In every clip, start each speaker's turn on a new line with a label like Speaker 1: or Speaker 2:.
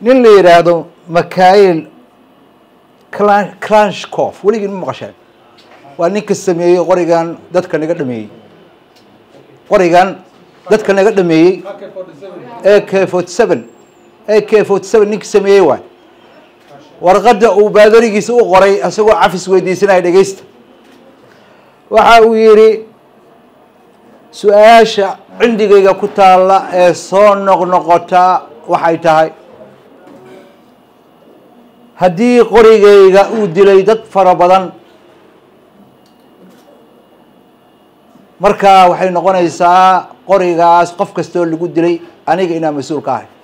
Speaker 1: nin la yidhaahdo mikail clanshcof weligii ma maqasheen waa ninka sameeyey qorigan dadka naga dhameeyey qorigan dadka naga dhameeyey a k forty seven a k forty seven ninka sameeyey waay warqadda uu baadarigiisa u qoray isagoo cafis weydiisanaya dhegeysta waxa uu yidhi su-aasha cindigayga ku taalla ee soo noqnoqota waxay tahay haddii qorigayga uu dilay dad fara badan markaa waxay noqonaysaa qorigaas qof kastoo lagu dilay aniga inaa mas-uul ka ahay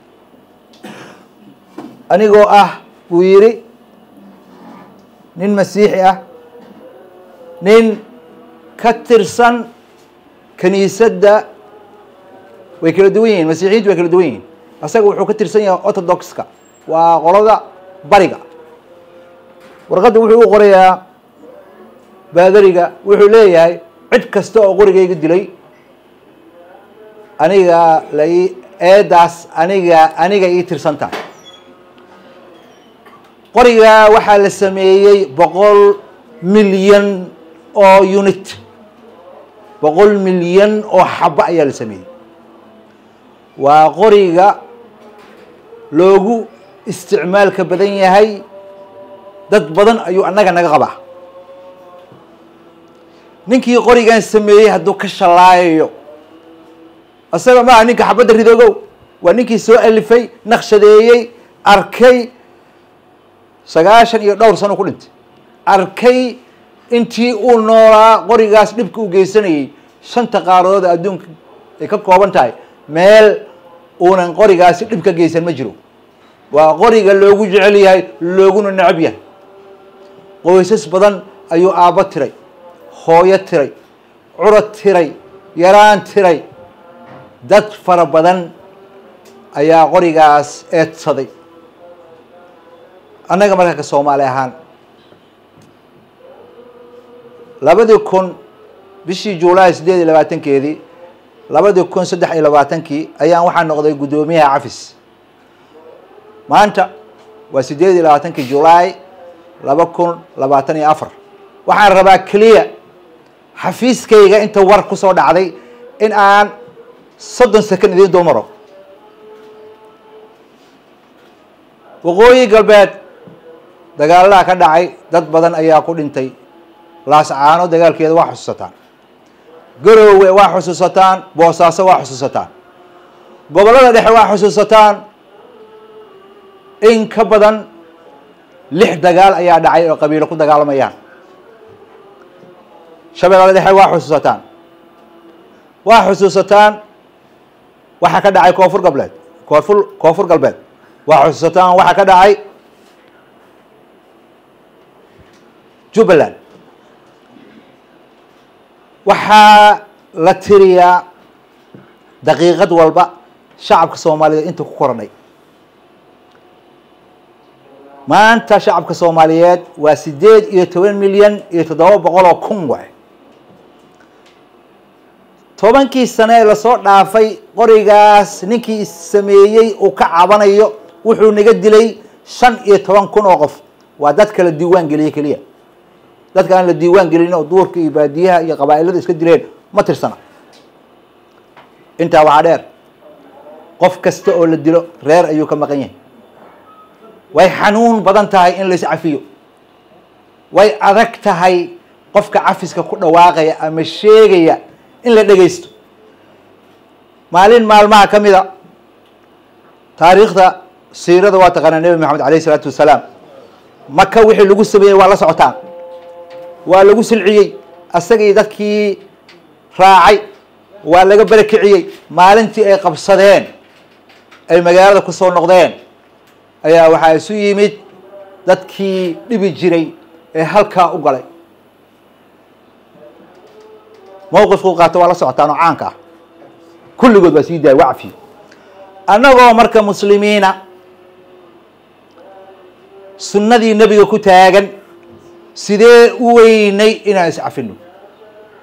Speaker 1: anigoo ah buu yidhi nin masiixi ah nin ka tirsan kiniisadda way kala duwan yihiin masiixiyiintu way kala duwan yihiin asaga wuxuu ka tirsan yahay orthodoxka waa qolada bariga warqadda wuxuu u qorayaa baadariga wuxuu leeyahay cid kasta oo qorigayga dilay aniga la ii eedaas aniga aniga ii tirsan tahay qoriga waxaa la sameeyey boqol milyan oo unit boqol milyan oo xaba ayaa la sameeyey waa qoriga loogu isticmaalka badan yahay dad badan ayuu annaga naga qabaa ninkii qorigan sameeyey hadduu ka shallaayayo isaga maaha ninka xabadda ridogow waa ninkii soo alifay naqshadeeyey arkay sagaashan iyo dhowr sano ku dhintay arkay intii uu noolaa qorigaas dhibka u geysanayay shanta qaaradood adduunka ay ka kooban tahay meel uunan qorigaasi dhib ka geysan ma jiro waa qoriga loogu jecel yahay looguna necab yahay qoysas badan ayuu aabbo tiray hooyo tiray curad tiray yaraan tiray dad fara badan ayaa qorigaas eedsaday annaga markaa ka soomaali ahaan labadii kun bishii juulaay siddeed iyo labaatankeedii labadii kun saddex iyo labaatankii ayaan waxaa noqday guddoomiyaha cafis maanta waa siddeed iyo labaatankii julaay laba kun labaatan iyo afar waxaan rabaa keliya xafiiskayga inta war ku soo dhacday in aan soddon second idiin dul maro waqooyi galbeed dagaaladaa ka dhacay dad badan ayaa ku dhintay laascaano dagaalkeeda waa xusuusataan garoowe waa xusuusataan boosaaso waa xusuusataan gobollada dhexe waa xusuusataan in ka badan lix dagaal ayaa dhacay oo qabiilo ku dagaalamayaan shabeellada dhexe waa xusuusataan waa xusuusataan waxaa ka dhacay koonfur galbeed koonfur koonfur galbeed waa xusuusataan waxaa ka dhacay jubbaland waxaa la tiriyaa daqiiqad walba shacabka soomaaliyeed inta ku koranay maanta shacabka soomaaliyeed waa siddeed iyo toban milyan iyo toddoba boqol oo kun waay tobankii sane ee lasoo dhaafay qorigaas ninkii sameeyey uu ka cabanayo wuxuu naga dilay shan iyo toban kun oo qof waa dadka la diiwaan geliyey keliya dadka aan la diiwaan gelin oo duurka iyo baadiyaha iyo qabaa'ilada iska dileen ma tirsana intaa waxaa dheer qof kasta oo la dilo reer ayuu ka maqan yahay way xanuun badan tahay in lais cafiyo way adag tahay qofka cafiska ku dhawaaqaya ama sheegaya in la dhegaysto maalin maalmaha ka mida taariikhda siirada waa taqaanaa nebi maxamed alayh isalaatu wasalaam maka wixii lagu sameeyey waa la socotaan waa lagu silciyey asagii dadkii raacay waa laga barakiciyey maalintii ay qabsadeen ay magaalada ku soo noqdeen ayaa waxaa isu yimid dadkii dhibi jiray ee halkaa u galay mawqifkuu qaato waa la socotaan oo caanka ah kulligood waa sii daaya waa cafiyo annagoo marka muslimiina sunnadii nebiga ku taagan sidee u weynay inaan iscafino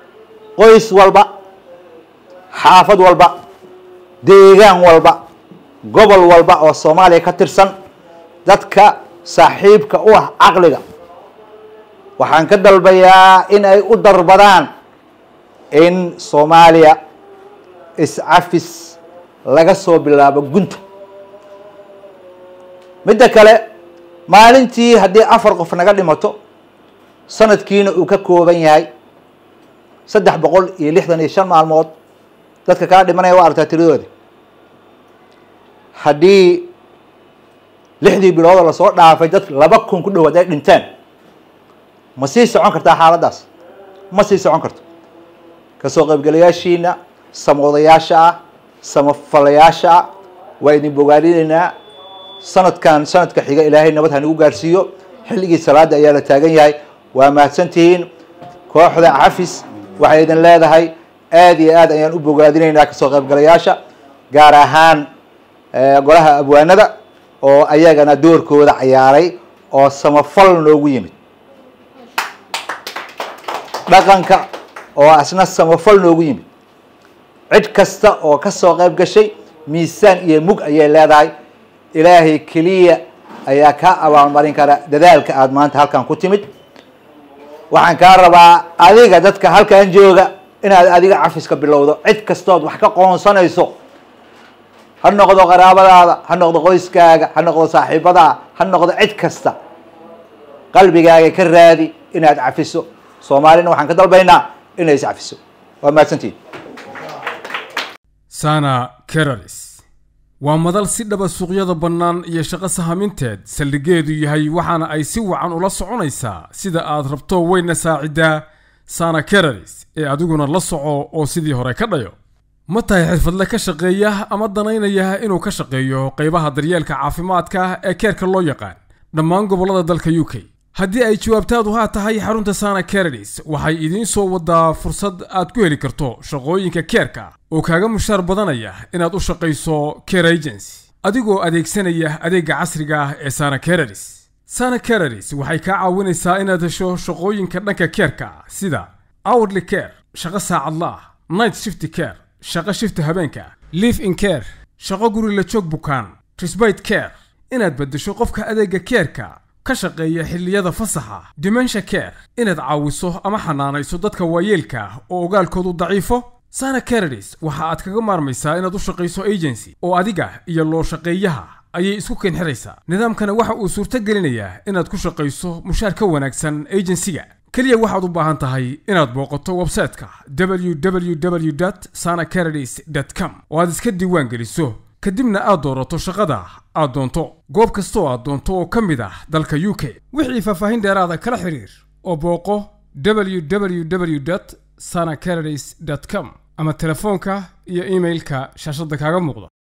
Speaker 1: qoys walba xaafad walba deegaan walba gobol walba oo soomaaliya ka tirsan dadka saaxiibka u ah caqliga waxaan ka dalbayaa in ay u darbadaan in soomaaliya iscafis laga soo bilaabo gunta midda kale maalintii haddii afar qof naga dhimato sanadkiina uu ka kooban yahay saddex boqol iyo lixdan iyo shan maalmood dadka kaa dhimanaya waa aragtaa tiradooda haddii lixdii biloodoo lasoo dhaafay dad laba kun ku dhowaad ay dhinteen ma sii socon kartaa xaaladdaas ma sii socon karto kasoo qaybgalayaashiina samoodayaasha ah samafalayaasha ah waa idin bogaadinaynaa sanadkan sanadka xiga ilaahay nabad hanigu gaarsiiyo xilligii salaada ayaa la taagan yahay waa mahadsantihiin kooxda cafis waxay idin leedahay aada iyo aad ayaan u bogaadinaynaa kasoo qaybgalayaasha gaar ahaan golaha abwaanada oo ayagana doorkooda cayaaray oo samafal noogu yimid dhaqanka oo asna samafal noogu yimid cid kasta oo kasoo qayb gashay miisaan iyo mug ayay leedahay ilaahay keliya ayaa kaa abaalmarin kara dadaalka aada maanta halkan ku timid waxaan kaa rabaa adiga dadka halkan jooga inaad adiga cafiska bilowdo cid kastood wax ka qoonsanayso ha noqdo qaraabadaada ha noqdo qoyskaaga ha noqdo saaxiibadaa ha noqdo cid kasta qalbigaaga ka raadi inaad cafiso soomaalina waxaan ka dalbaynaa inay is cafiso waa mahadsantihin
Speaker 2: sana keralis waa madal si dhaba suuqyada bannaan iyo shaqo sahaminteed saldhigeedu yahay waxaana ay si wacan ula soconaysaa sida aad rabto weyna saaciddaa sana keralis ee adiguna la soco oo sidii hore ka dhayo ma tahay xirfadle ka shaqeeya ama danaynaya inuu ka shaqeeyo qaybaha daryeelka caafimaadka ee keerka loo yaqaan dhammaan gobollada dalka u k haddii ay jawaabtaadu haa tahay xarunta sana keradis waxay idiin soo wadaa fursad aad ku heli karto shaqooyinka keerka oo kaaga mushaar badanaya inaad u shaqayso care agency adigoo adeegsanaya adeegga casriga ah ee sana keradis sana keradis waxay kaa caawinaysaa inaad hesho shaqooyinka dhanka keerka sida hourly care shaqo saacadla ah night shift care shaqo shifta habeenka live in care shaqo guri la joog bukaan trisbite care inaad beddesho qofka adeegga keerka ka shaqeeya xilliyada fasaxa dimensha care inaad caawiso ama xanaanayso dadka waayeelka oo ogaalkoodu daciifo sana caradis waxa aad kaga maarmaysaa inaad u shaqayso agency oo adiga iyo loo shaqeeyaha ayay isku keenxiraysaa nidaamkana waxa uu suurto gelinayaa inaad ku shaqayso mushaar ka wanaagsan agensiga keliya waxaad u baahan tahay inaad booqato websayte-ka www sana caradis com oo aad iska diiwaan geliso kadibna aad doorato shaqada aad doonto goob kastoo aad doonto oo ka mid ah dalka u k wixii faahfaahin dheeraada kala xiriir oo booqo www sana caradis com ama telefoonka iyo iimailka shaashadda kaaga muuqda